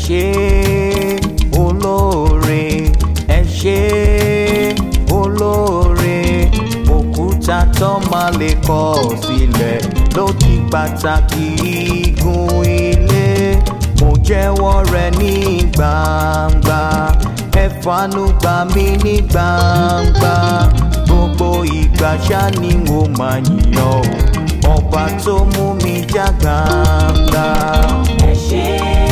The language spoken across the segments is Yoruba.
ṣé olóore ẹ ṣé olóore òkúta tó máa lè kọ̀ sílẹ̀ ló di pàtàkì igun ilé mo jẹ́wọ́ rẹ̀ ní gbangba ẹ fàánú gbà mí ní gbangba gbogbo ìgbà ṣá ni mo máa yìn ọ́ ọba tó mú mi já gbangba. ẹ ṣé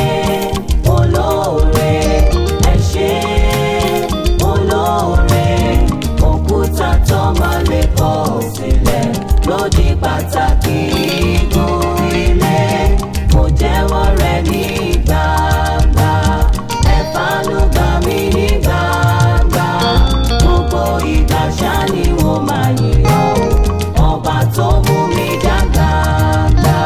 olóore ẹ ṣé olóore òkúta tó máa lè kọ̀ sílẹ̀ ló di pàtàkì igun ilé mo jẹ́wọ́ rẹ̀ ní gbangba ẹ fàánú gbà mí ní gbangba gbogbo ìgbà ṣá ni mo máa yìn ọ́ ọba tó mú mi já gbangba.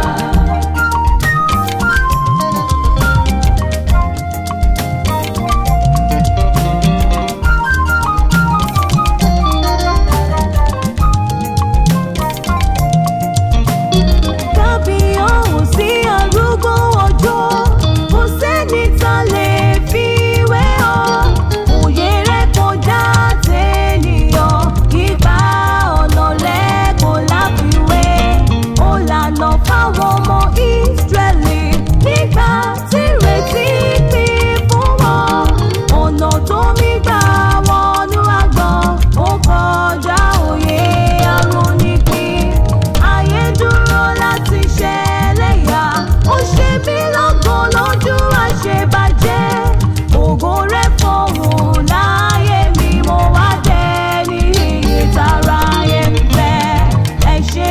Tàbí ọ̀hún sí arúgbó ọjọ́, kò sẹ́ni tá lè fi wé ọ. Òye rẹ̀ kọjá tènìyàn, ìgbà ọ̀nà lẹ́kọ̀ọ́ láfiwé. Ó lànà fáwọn ọmọ Ísírẹ́lì nígbà tí ìrètí pín fún wọn. Ọ̀nà tó mi gbà wọnú àgbọ̀n, ó kọjá òye arónípin ayé dúró láti ṣẹlẹ́yà ó ṣe mí lọ́gàn lójú àṣebàjẹ́ ògo rẹ̀ fọ̀hún láyé mi mo wá dẹni iyì tara ayé ń fẹ́ ẹ ṣé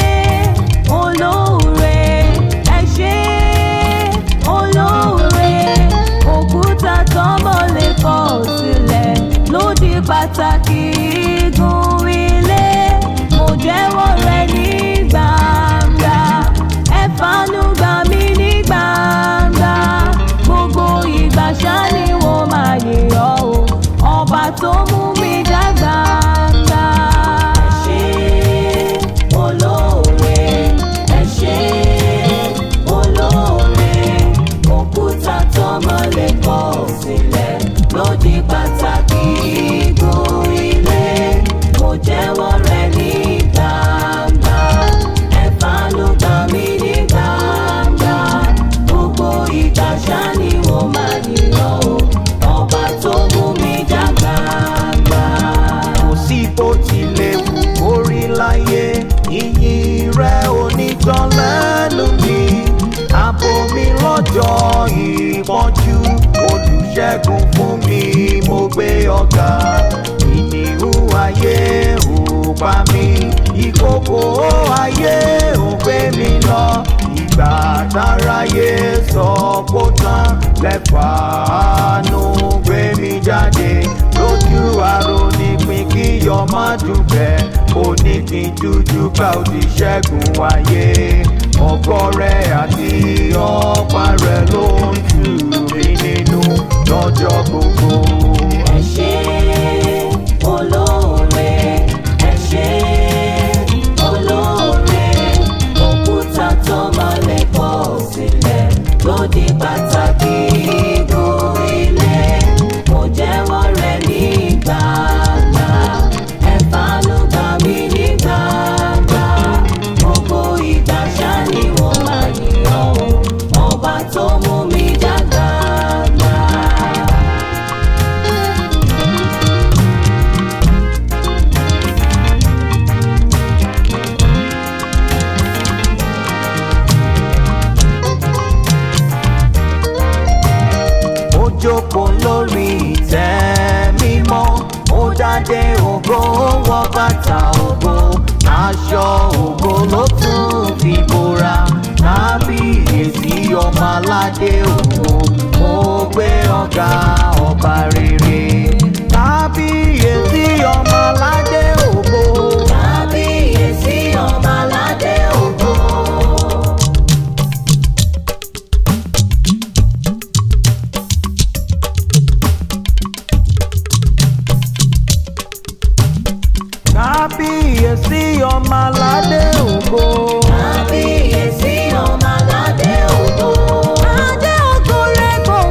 olóore ẹ ṣé olóore òkúta tọ́mọ lè kọ̀ sílẹ̀ ló di pàtàkì igun ilé mo jẹ́wọ́ rẹ̀ ní gbangba ẹ fàánú gbà mí ní gbangba gbogbo ìgbà ṣá ni wọ́n máa yìn ọ́ o ọba tó mú mi dá gbangba. ẹ ṣé olóore ẹ ṣé olóore òkúta tọ́mọ lè kọ̀ sílẹ̀ ló di pàtàkì igun ilé mo jẹ́wọ́ rẹ̀ ní gbangba ẹ fàánú gbà mí ní gbangba gbogbo ìgbà ṣá ni mo máa yìn ọ́ o ọba tó mú mi já gbangba. kò sí bó tilẹ̀ wù kórí láyé ìyìn rẹ̀ onítàn lẹ́nu mi ààbò mi lọ́jọ́ ìpọ́njú olùṣègùn fún mi mo gbé ọ̀gá ìníhùn ayé ò pa mí ìkòkò ayé ò gbé mi lọ ìgbà táráyé sọ kó tán lẹ́fàánú gbé mi jáde lójú àrò nípìn kí ọmọ dùbẹ̀ oníkin jújú ká ó ti ṣẹ́gun ayé ọkọ rẹ̀ àti ọ̀pá rẹ̀ ló ń tù mí nínú lọ́jọ́ gbogbo. ẹ ṣé olóore ẹ ṣé olóore òkúta tó máa lè kọ̀ sílẹ̀ ló di pàtàkì igun ilé mo jẹ́wọ́ rẹ̀ ní gbangba ẹ fàánú gbà mí ní gbangba gbogbo ìgbà ṣá ni wọ́n máa yìn ọ́ o ọba tó mú mi já gbangba. ó jókòó lórí ìtẹ́ mímọ́ ó dádé ògo ó wọ bàtà ògo aṣọ ògo ló tún fi bora kábíyèsí ọmọ aládé ògo mo gbé ọ̀gá ọba rere kábíyèsí ọmọ aládé ògo. Kábíyèsí ọmọ aládé ògo. kábíyèsí ọmọ aládé ògo. Kábíyèsí ọmọ aládé ògo. Adé ògo rẹ̀ kò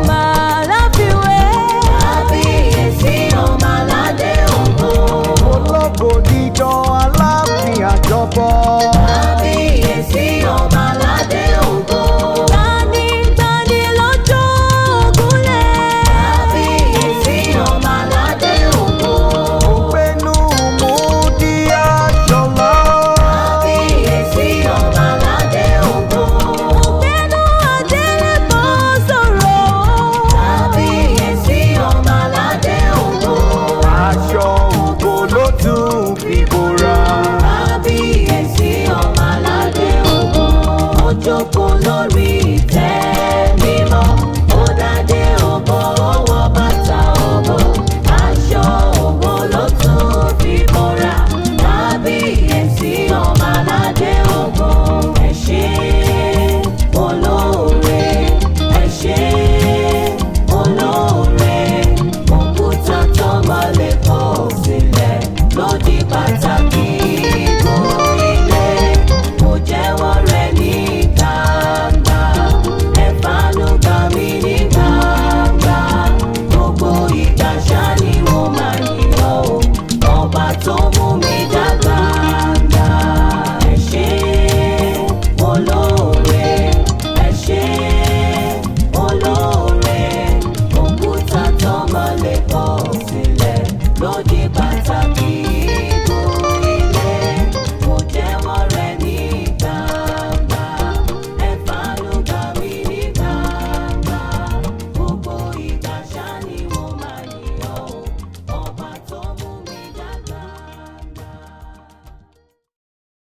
pàtàkì.